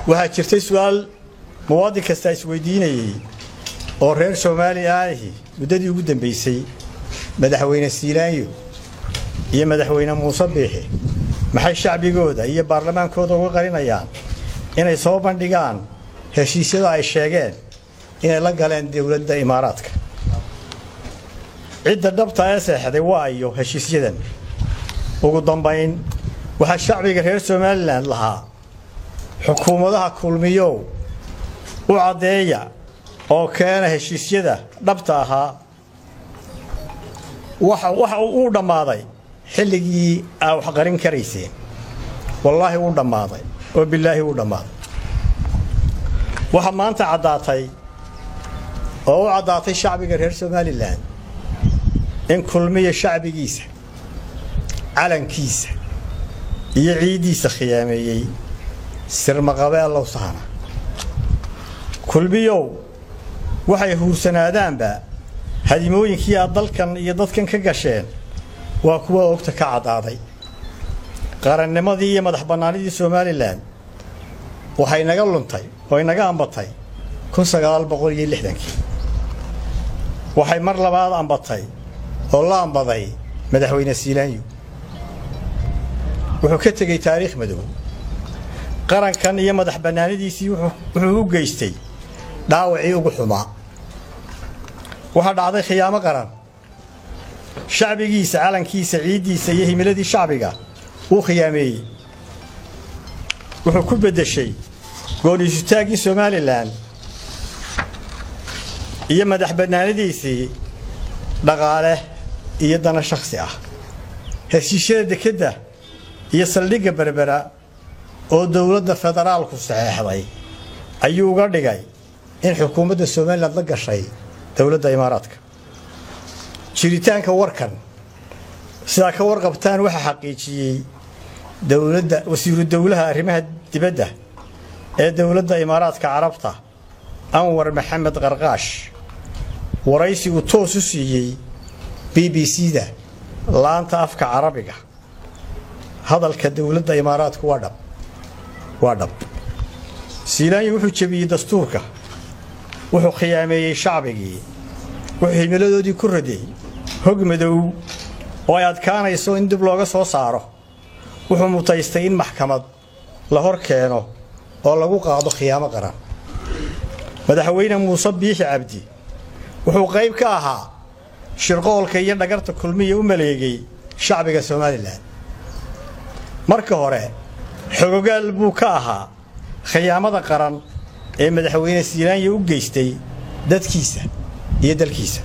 waxaa jirtay su'aal muwaadin kasta isweydiinayey oo reer soomaali aanahi muddadii ugu dambaysay madaxweyne siilaanyo iyo madaxweyne muuse biixi maxay shacbigooda iyo baarlamaankooda uga qarinayaan inay soo bandhigaan heshiisyada ay sheegeen inay la galeen dowladda imaaraadka cidda dhabta ee seexday waa iyo heshiisyadan ugu dambayn waxaa shacbiga reer somalilan lahaa xukuumadaha kulmiyow u caddeeya oo keena heshiisyada dhabta ahaa waxa uu dhammaaday xilligii aa wax qarin karayseen wallaahi wuu dhammaaday oo bilaahi wuu dhammaaday waxaa maanta caddaatay oo u caddaatay shacbiga reer somalilan in kulmiya shacbigiisa calankiisa iyo ciiddiisa khiyaameeyey sirmaqabeellow sahna kulmiyow waxay huursanaadaanba hadimooyinkii aad dalkan iyo dadkan ka gasheen waa kuwa ogta ka caddaaday qarannimadii iyo madax bannaanidii somalilan waxay naga luntay oo inaga ambatay kun sagaal boqol iyo lixdankii waxay mar labaad ambatay oo la ambaday madaxweyne siilaanyo wuxuu ka tegey taariikh madow qarankan iyo madax bannaanidiisii wuxuu u geystay dhaawacii ugu xumaa waxaa dhacday khiyaamo qaran shacbigiisa calankiisa ciiddiisa iyo himiladii shacbiga uu khiyaameeyey wuxuu ku beddeshay gooniisutaaggii somalilan iyo madax bannaanidiisii dhaqaale iyo dana shakhsi ah heshiisyada dekedda iyo saldhigga berbera oo dowladda federaalku saxeexday ayuu uga dhigay in xukuumadda somalilan la gashay dowladda imaaraadka jiritaanka warkan sidaa ka warqabtaan waxaa xaqiijiyey dowladda wasiiru dowlaha arrimaha dibadda ee dowladda imaaraadka carabta anwar maxamed qarqaash waraysi uu toos u siiyey b b c-da laanta afka carabiga hadalka dowladda imaaraadku waa dhab waa dhab siilaanyo wuxuu jebiyey dastuurka wuxuu khiyaameeyey shacbigii wuxuu himiladoodii ku raday hog madow oo ay adkaanayso in dib looga soo saaro wuxuu mutaystay in maxkamad la hor keeno oo lagu qaado khiyaamo qaran madaxweyne muuse biixi cabdi wuxuu qayb ka ahaa shirqoolka iyo dhagarta kulmiya u maleegay shacbiga somalilan marka hore xogogaal buu ka ahaa khiyaamada qaran ee madaxweyne siilaanya u geystay dadkiisa iyo dalkiisa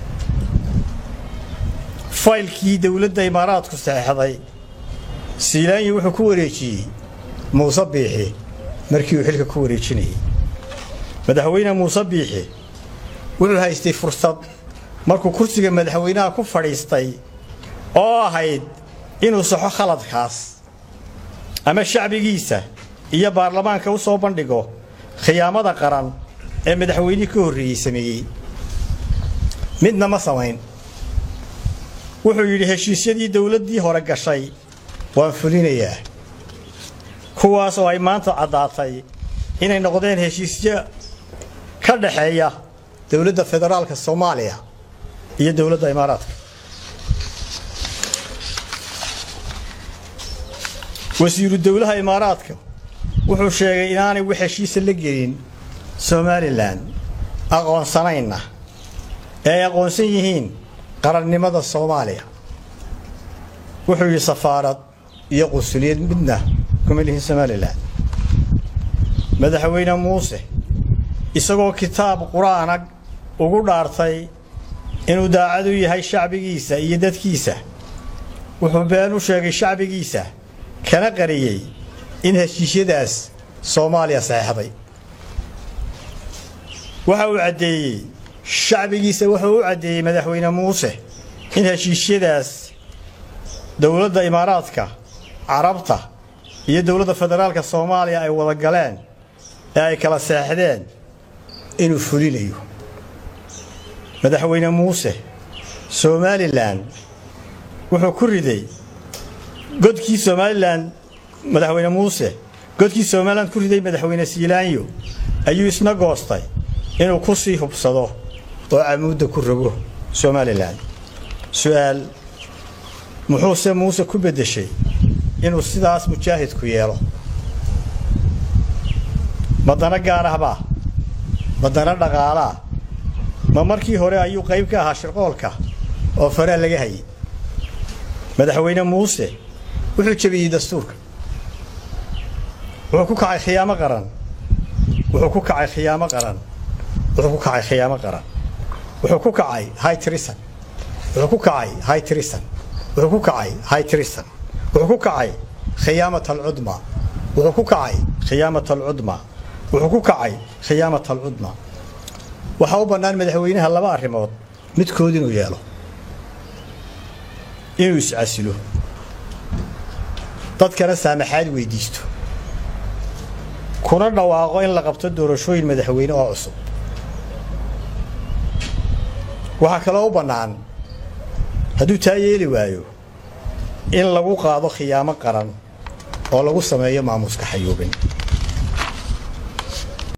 faylkii dowladda imaaraadku saxeexday siilaanyi wuxuu ku wareejiyey muuse biixi markii uu xilka ku wareejinayey madaxweyne muuse biixi wuxuu haystay fursad markuu kursiga madaxweynaha ku fadhiistay oo ahayd inuu saxo khaladkaas ama shacbigiisa iyo baarlamaanka u soo bandhigo khiyaamada qaran ee madaxweynihii ka horreeyey sameeyey midna ma samayn wuxuu yidhi heshiisyadii dowladdii hore gashay waan fulinayaa kuwaas oo ay maanta caddaatay inay noqdeen heshiisyo ka dhaxeeya dowladda federaalka soomaaliya iyo dowladda imaaraadka wasiiru dowlaha imaaraadka wuxuu sheegay inaanay wax heshiisa la gelin somalilan aqoonsanayna ee ay aqoonsan yihiin qarannimada soomaaliya wuxuu yidhi safaarad iyo qunsuliyad midna kuma lihin somalilan madaxweyne muuse isagoo kitaab qur-aanag ugu dhaartay inuu daacad u yahay shacbigiisa iyo dadkiisa wuxuu been u sheegay shacbigiisa kana qariyey in heshiisyadaas soomaaliya saxeexday waxa uu caddeeyey shacbigiisa wuxuu u caddeeyey madaxweyne muuse in heshiisyadaas dowladda imaaraadka carabta iyo dowladda federaalka soomaaliya ay wada galeen ee ay kala seexdeen inuu fulinayo madaxweyne muuse somalilan wuxuu ku riday godkii somalilan madaxweyne muuse godkii somalilan ku riday madaxweyne siilaanyo ayuu isna goostay inuu ku sii hubsado oo camuudda ku rogo somalilan su'aal muxuuse muuse ku beddeshay inuu sidaas mujaahidku yeelo madana gaar ahbaa madana dhaqaalaa ma markii hore ayuu qayb ka ahaa shirqoolka oo faraa laga hayay madaxweyne muuse wuxuu jebiyey dastuurka wuxuu ku kacay khiyaamo qaran wuxuu ku kacay khiyaamo qaran wuxuu ku kacay khiyaamo qaran wuxuu ku kacay high trison wuxuu ku kacay high trison wuxuu ku kacay high trison wuxuu ku kacay khiyaamat alcudma wuxuu ku kacay khiyaamat alcudma wuxuu ku kacay khiyaamat alcudma waxaa u bannaan madaxweynaha laba arrimood midkood inuu yeelo inuu iscasilo dadkana saamaxaad weydiisto kuna dhawaaqo in la qabto doorashooyin madaxweyne oo cusub waxaa kaloo u bannaan hadduu taa yeeli waayo in lagu qaado khiyaamo qaran oo lagu sameeyo maamuuska xayuubin